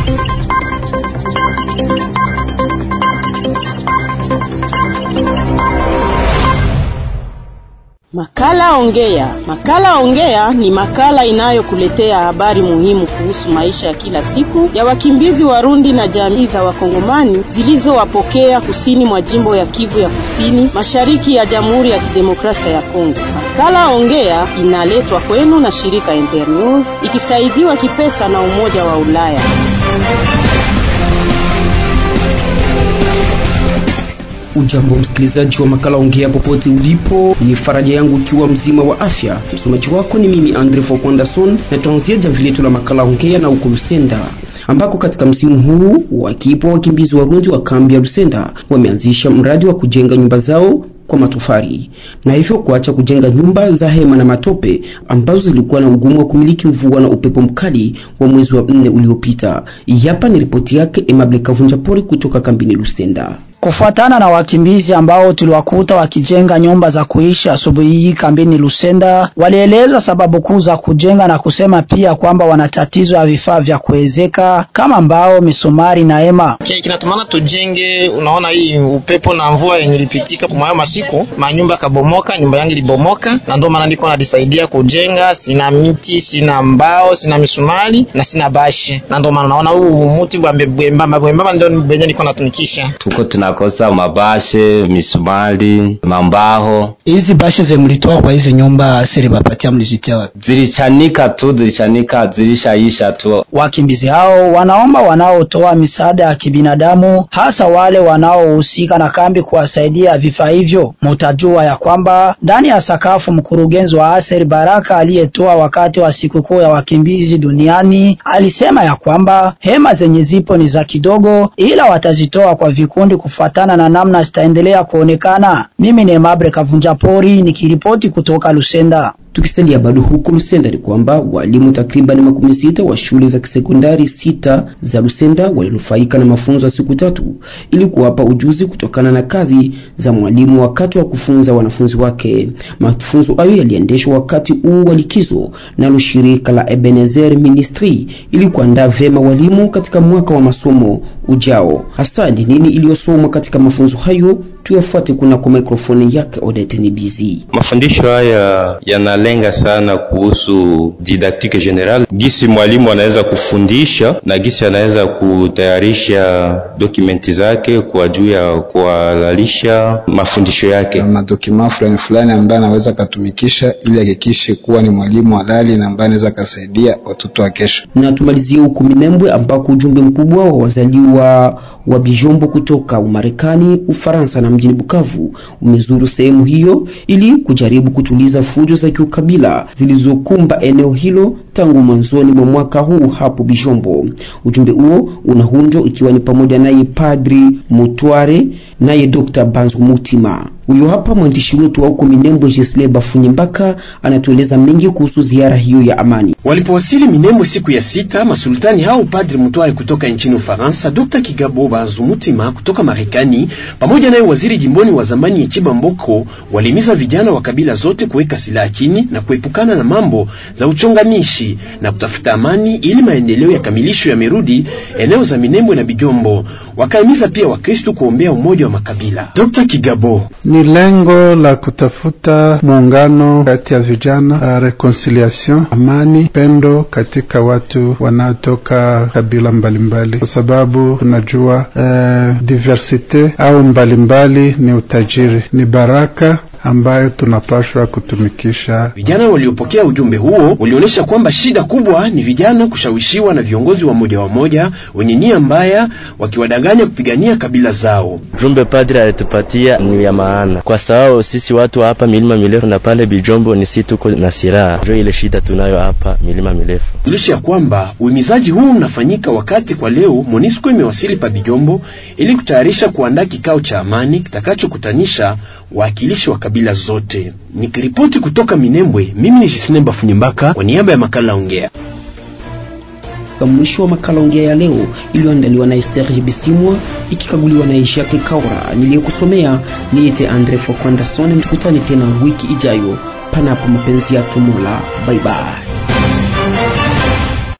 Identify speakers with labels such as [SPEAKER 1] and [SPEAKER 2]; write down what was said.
[SPEAKER 1] Makala Ongea. Makala Ongea ni makala inayokuletea habari muhimu kuhusu maisha ya kila siku ya wakimbizi Warundi na jamii za Wakongomani zilizowapokea kusini mwa jimbo ya Kivu ya Kusini, mashariki ya Jamhuri ya Kidemokrasia ya Kongo. Makala Ongea inaletwa kwenu na shirika Internews ikisaidiwa kipesa na Umoja wa Ulaya.
[SPEAKER 2] Ujambo msikilizaji wa makala ongea popote ulipo, ni faraja yangu ukiwa mzima wa afya. Msomaji wako ni mimi Andre Fokwandason, na tuanzia jamvi letu la makala ongea na uko Lusenda ambako katika msimu huu wakipo wakimbizi Warundi wa kambi ya Lusenda wameanzisha mradi wa kujenga nyumba zao kwa matofali na hivyo kuacha kujenga nyumba za hema na matope ambazo zilikuwa na ugumu wa kumiliki mvua na upepo mkali wa mwezi wa nne uliopita. Hapa ni ripoti yake Emable Kavunja Pori kutoka kambini Lusenda.
[SPEAKER 3] Kufuatana na wakimbizi ambao tuliwakuta wakijenga nyumba za kuishi asubuhi hii kambini Lusenda, walieleza sababu kuu za kujenga na kusema pia kwamba wana tatizo ya vifaa vya kuwezeka kama mbao, misumari na hema.
[SPEAKER 4] Kinatumana tujenge, unaona hii upepo na mvua yenye ilipitika kwa masiku, manyumba kabomoka, nyumba yangu ilibomoka, na ndio maana niko najisaidia kujenga. Sina miti, sina mbao, sina misumari na sina bashi, na ndio maana naona huu muti bwembamba bwembamba ndio benye niko natumikisha.
[SPEAKER 5] Tuko tunakosa mabashe, misumari, mambaho.
[SPEAKER 3] Hizi bashe ze mlitoa kwa hizi nyumba siri bapatia mlizitia wapi?
[SPEAKER 5] Zilichanika tu, zilichanika, zilishaisha tu.
[SPEAKER 3] Wakimbizi hao wanaomba wanaotoa misaada ya kibinadamu, hasa wale wanaohusika na kambi, kuwasaidia vifaa hivyo. Mutajua ya kwamba ndani ya sakafu, mkurugenzi wa Aser Baraka aliyetoa wakati wa sikukuu ya wakimbizi duniani alisema ya kwamba hema zenye zipo ni za kidogo, ila watazitoa kwa vikundi kufuatana na namna zitaendelea kuonekana. Mimi ni Mabre Kavunja Pori nikiripoti kutoka Lusenda.
[SPEAKER 2] Tukisalia bado huko Lusenda ni kwamba walimu takriban makumi sita wa shule za kisekondari sita za Lusenda walinufaika na mafunzo ya siku tatu ili kuwapa ujuzi kutokana na kazi za mwalimu wakati wa kufunza wanafunzi wake. Mafunzo hayo yaliendeshwa wakati huu wa likizo nalo shirika la Ebenezer Ministry ili kuandaa vyema walimu katika mwaka wa masomo ujao. Hasa ni nini iliyosomwa katika mafunzo hayo? Tuyafuate kuna kwa mikrofoni yake Odete ni busy.
[SPEAKER 6] Mafundisho haya yanalenga sana kuhusu didactique general, gisi mwalimu anaweza kufundisha na gisi anaweza kutayarisha dokumenti zake kwa juu ya kuhalalisha mafundisho yake,
[SPEAKER 7] madokima fulani fulani ambaye anaweza akatumikisha ili hakikishe kuwa ni mwalimu halali na ambaye anaweza akasaidia watoto wa kesho.
[SPEAKER 2] Na tumalizie huku Minembwe ambako ujumbe mkubwa wa wazaliwa wa Bijombo kutoka Umarekani, Ufaransa na mjini Bukavu umezuru sehemu hiyo ili kujaribu kutuliza fujo za kiukabila zilizokumba eneo hilo tangu mwanzoni mwa mwaka huu hapo Bijombo. Ujumbe huo unahunjwa ikiwa ni pamoja naye Padri Mutware naye Dr. Banzu Mutima. Huyo hapa mwandishi wetu wa huko Minembwe Jesle Bafunye Mbaka anatueleza mengi kuhusu ziara hiyo ya amani.
[SPEAKER 8] Walipowasili Minembwe siku ya sita, masultani hao Padri Mutware kutoka nchini Ufaransa, Dr. Kigabo Banzu Mutima kutoka Marekani pamoja naye waziri jimboni wa zamani Echiba Mboko walihimiza vijana wa kabila zote kuweka silaha chini na kuepukana na mambo za uchonganishi na kutafuta amani ili maendeleo ya kamilisho yamerudi eneo za Minembwe na Bijombo. Wakahimiza pia Wakristo kuombea umoja wa makabila. Dr. Kigabo:
[SPEAKER 9] ni lengo la kutafuta muungano kati ya vijana, reconciliation, amani, pendo katika watu wanaotoka kabila mbalimbali, kwa sababu tunajua eh, diversite au mbalimbali ni utajiri, ni baraka ambayo tunapashwa kutumikisha.
[SPEAKER 8] Vijana waliopokea ujumbe huo walionyesha kwamba shida kubwa ni vijana kushawishiwa na viongozi wa moja wa moja wenye nia mbaya, wakiwadanganya kupigania kabila zao.
[SPEAKER 10] Jumbe padri alitupatia ni ya maana, kwa sababu sisi watu hapa milima mirefu na pale Bijombo ni si tuko na silaha, ndio ile shida tunayo hapa milima mirefu.
[SPEAKER 8] Tulisha ya kwamba uhimizaji huu unafanyika wakati kwa leo Monisco imewasili pa Bijombo ili kutayarisha kuandaa kikao cha amani kitakachokutanisha waakilishi wa kabila zote. Nikiripoti kutoka Minembwe, mimi ni Jisine Bafunyimbaka kwa niaba ya makala Ongea.
[SPEAKER 2] Mwisho wa makala Ongea ya leo iliyoandaliwa na Serge Bisimwa ikikaguliwa na Ishake Kaura. Niliyekusomea niite Andre Fokwandason. Tukutane tena wiki ijayo, panapo mapenzi yake Mola. Bye bye.